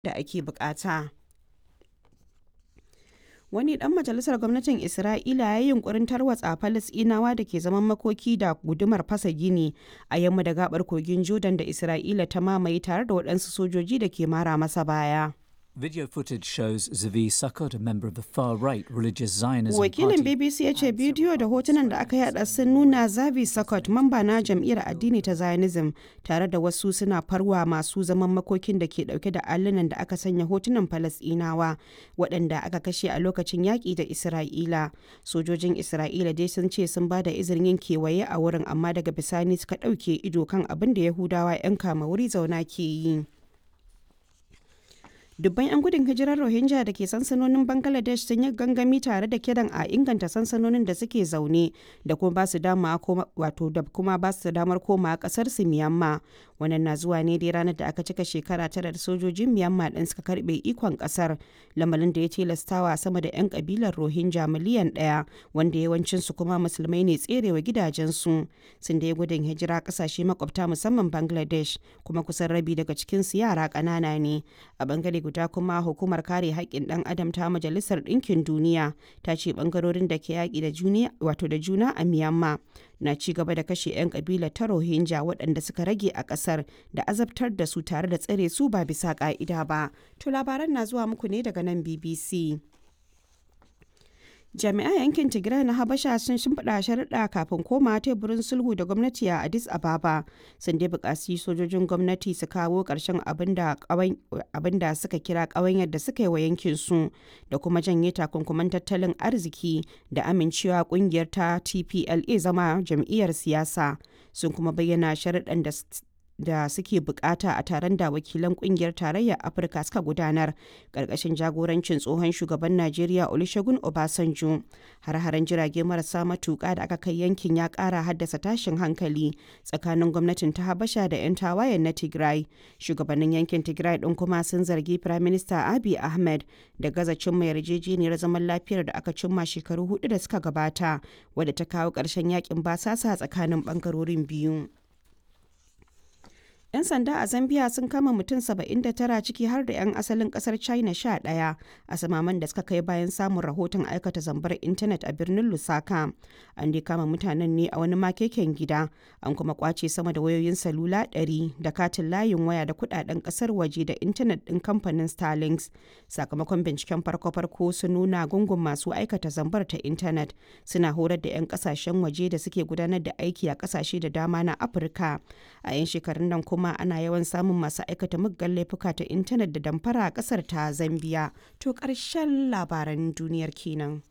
da ake bukata. Wani ɗan majalisar gwamnatin Isra'ila ya yi yunkurin tarwatsa Falasɗinawa da ke zaman makoki da gudumar fasa gini a yamma da gabar kogin Jordan da Isra'ila ta mamaye tare da waɗansu sojoji da ke mara masa baya. Video footage shows Zavi Sukkot, a member of the far-right religious Zionism Wakilin party. BBC ya ce bidiyo da hotunan da aka yada sun nuna Zavi Sukkot, mamba na jam'iyyar addini ta Zionism, tare da wasu suna farwa masu zaman makokin da ke dauke da allunan da aka sanya hotunan Falasɗinawa waɗanda aka kashe a lokacin yaƙi da Isra'ila. Sojojin Isra'ila dai sun ce sun ba da izinin yin kewaye a wurin amma daga bisani suka ɗauke ido kan abin da Yahudawa 'yan kama wuri zauna ke yi. dubban 'yan gudun hijirar rohingya da ke sansanonin bangladesh sun yi gangami tare da kiran a inganta sansanonin da suke zaune da kuma ba su dama wato da kuma ba su damar koma kasar su miyamma wannan na zuwa ne dai ranar da aka cika shekara tara da sojojin miyamma din suka karbe ikon kasar lamarin da ya tilastawa sama da 'yan kabilar rohingya miliyan daya wanda yawancin su kuma musulmai ne tserewa gidajensu sun da gudun hijira kasashe makwabta musamman bangladesh kuma kusan rabi daga cikin su yara ƙanana ne a bangare guda kuma hukumar kare haƙƙin ɗan adam ta majalisar ɗinkin duniya ta ce ɓangarorin da ke yaƙi da juna wato da juna a myanmar na ci gaba da kashe 'yan ƙabilar ta rohingya waɗanda suka rage a ƙasar da azabtar da su tare da tsare su ba bisa ƙa'ida ba to labaran na zuwa muku ne daga nan bbc jami'an yankin tigray na habasha sun shimfiɗa sharuɗa kafin koma teburin sulhu da gwamnati a addis ababa sun dai buƙaci sojojin gwamnati su kawo ƙarshen abin da suka kira ƙawanyar da suka yi wa yankin su da kuma janye takunkuman tattalin arziki da amincewa ƙungiyar ta tpla zama jam'iyyar siyasa sun kuma bayyana sharuɗan da da suke bukata a taron da wakilan kungiyar tarayyar afirka suka gudanar karkashin jagorancin tsohon shugaban najeriya olusegun obasanjo har-haren jirage marasa matuka da aka kai yankin ya kara haddasa tashin hankali tsakanin gwamnatin ta habasha da 'yan tawayen na tigray shugabannin yankin tigray din kuma sun zargi prime minister abiy ahmed da gaza cimma yarjejeniyar zaman lafiyar da aka cimma shekaru hudu da suka gabata wadda ta kawo ƙarshen yakin basasa tsakanin bangarorin biyu 'Yan sanda a Zambia sun kama mutum 79 ciki har da 'yan asalin kasar China 11 a samaman da suka kai bayan samun rahoton aikata zambar intanet a birnin Lusaka. An dai kama mutanen ne a wani makeken gida, an kuma kwace sama da wayoyin salula 100 da katin layin waya da kudaden kasar waje da intanet din kamfanin Starlinks. Sakamakon binciken farko-farko sun nuna gungun masu aikata zambar ta intanet suna horar da 'yan kasashen waje da suke gudanar da aiki a kasashe da dama na Afirka. A 'yan shekarun nan kuma kuma ana yawan samun masu aikata muggan laifuka ta intanet da damfara a kasar ta zambiya to ƙarshen labaran duniyar kenan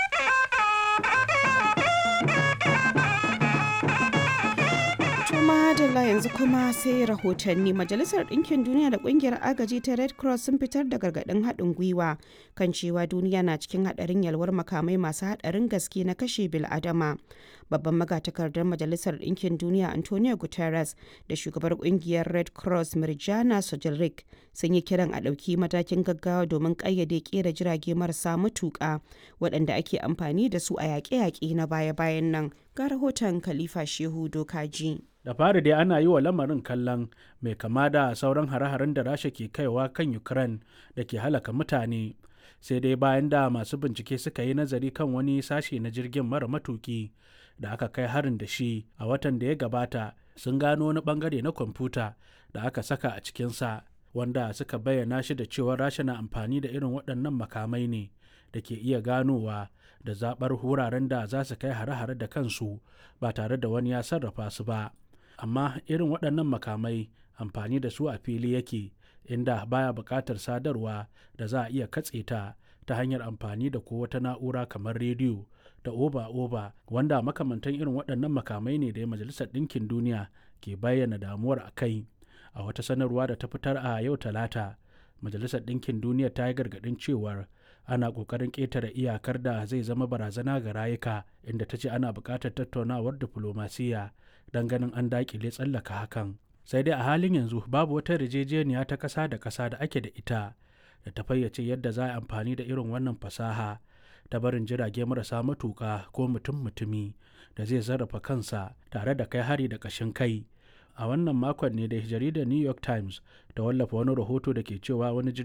madalla yanzu kuma sai rahotanni majalisar ɗinkin duniya da ƙungiyar agaji ta red cross sun fitar da gargaɗin haɗin gwiwa kan cewa duniya na cikin haɗarin yalwar makamai masu haɗarin gaske na kashe bil'adama babban magatakardar majalisar ɗinkin duniya antonio guterres da shugabar ƙungiyar red cross mirjana sojilrik sun yi kiran a ɗauki matakin gaggawa domin ƙayyade ƙera jirage marasa matuƙa waɗanda ake amfani da su a yaƙe-yaƙe na baya-bayan nan ga rahoton khalifa shehu dokaji da fari dai ana yi wa lamarin kallon mai kama da sauran hare-haren da rasha ke kaiwa kan ukraine da ke halaka mutane sai dai bayan da masu bincike suka yi nazari kan wani sashe na jirgin mara matuki da aka kai harin da shi a watan da ya gabata sun gano wani bangare na kwamfuta da aka saka a cikinsa wanda suka bayyana shi da cewa rasha na amfani da irin waɗannan makamai ne da ke iya ganowa da zaɓar wuraren da za su kai hare-hare da kansu ba tare da wani ya sarrafa su ba amma irin waɗannan makamai amfani da su a fili yake inda baya buƙatar sadarwa da za a iya katse ta ta hanyar amfani da ko wata na'ura kamar rediyo da oba-oba wanda makamantan irin waɗannan makamai ne da majalisar ɗinkin duniya ke bayyana damuwar a kai a wata sanarwa da ta fitar a yau talata majalisar ɗinkin duniya ta yi gargaɗin cewar ana ƙoƙarin ƙetare iyakar da zai zama barazana ga rayuka inda ta ce ana buƙatar tattaunawar diflomasiyya don ganin an daƙile tsallaka hakan sai dai a halin yanzu babu wata yarjejeniya ta ƙasa da ƙasa da ake da ita da ta fayyace yadda za a amfani da irin wannan fasaha ta barin jirage marasa matuƙa ko mutum mutumi da zai sarrafa kansa tare da kai hari da ƙashin kai a wannan makon ne da jaridar new york times ta wallafa wani rahoto da ke cewa wani